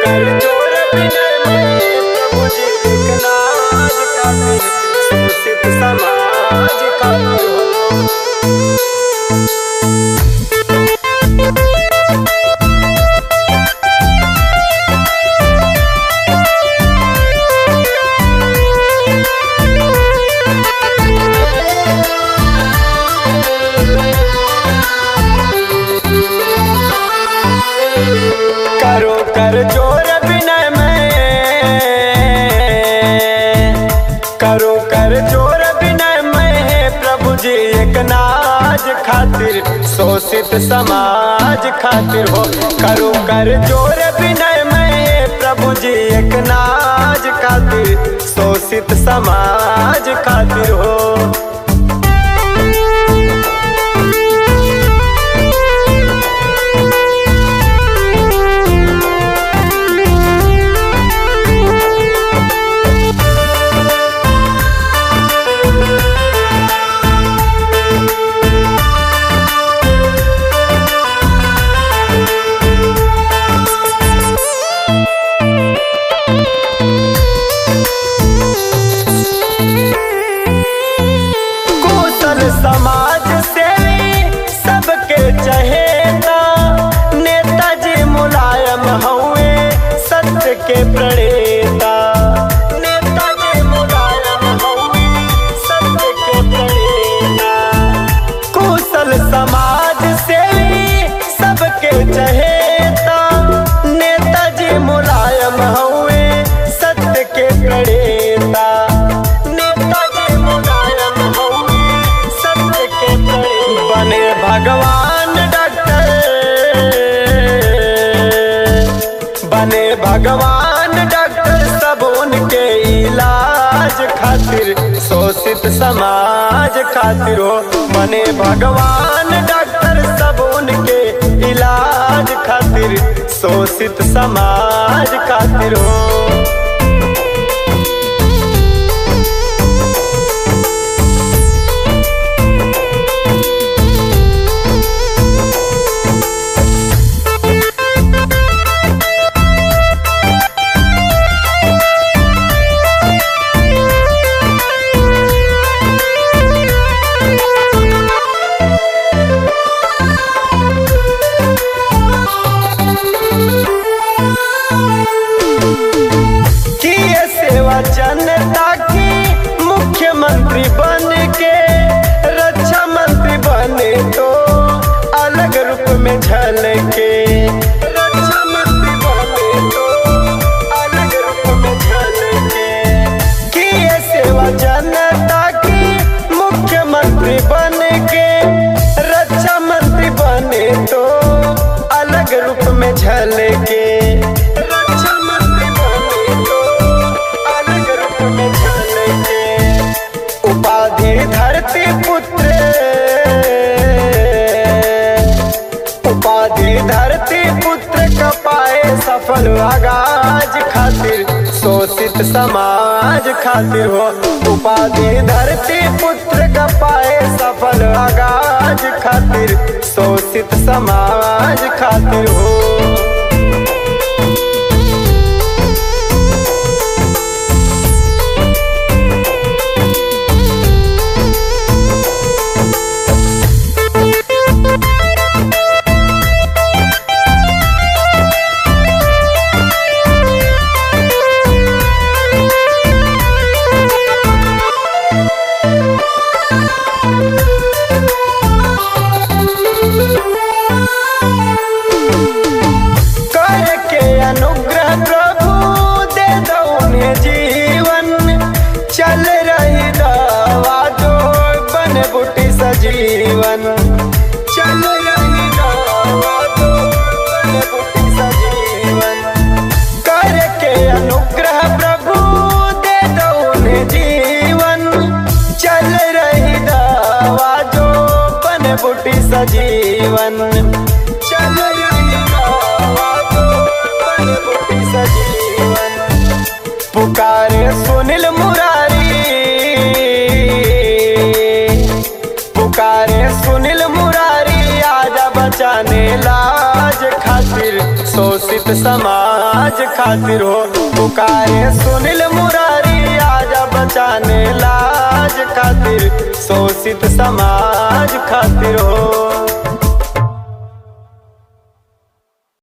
कर जोर विनय में प्रभु जी एक नाज खातिर शोषित समाज खातिर हो करो कर जोर विनय में करो कर जोर विनय में प्रभु जी एक नाज खातिर शोषित समाज खातिर हो करो कर जोर विनय में प्रभु जी एक नाज खातिर शोषित समाज खातिर हो कुशल समाज से सबके चहेता नेताजी मुलायम हुए सत्य के प्रणेता नेताजी मुलायम हुए सत्य के प्रणेता कुशल समाज से सबके चहेता नेताजी मुलायम हुए सत्य के प्रणेता नेताजी मुलायम हुए सत्य के प्रणेता बने भगवान डॉक्टर बने भगवान डॉक्टर सब उनके इलाज खातिर शोषित समाज खातिर हो बने भगवान डॉक्टर सब उनके इलाज खातिर शोषित समाज खातिर हो किए सेवा जनता की मुख्यमंत्री बन के रक्षा मंत्री बने तो अलग रूप में झलके रक्षा मंत्री बने तो अलग रूप में झलके किए सेवा जनता की मुख्यमंत्री बन के रक्षा मंत्री बने तो अलग रूप में झलके रक्षा मंत्री बने तो अलग रूप में झलके उपाधि धरती पुत्र उपाधि धरती पुत्र कपाए सफल आगाज खातिर शोषित समाज खातिर हो उपाधि धरती पुत्र कपाए सफल आगाज खातिर शोषित समाज खातिर हो करके अनुग्रह प्रभु दे दो उन्हें जीवन चल रही दवा जो बन बुटी सजीवन चल रही दवा जो बन बुटी सजीवन करके अनुग्रह प्रभु दे दो उन्हें जीवन चल रही दवा जो बन बुटी सजीवन चल रही दवा जो बन बुटी सजीवन पुकारे सुनील मुरारी पुकारे सुनील मुरारी आजा बचाने लाज खातिर शोषित समाज समाज खातिर हो पुकारे सुनील मुरारी आजा बचाने लाज खातिर शोषित समाज खातिर हो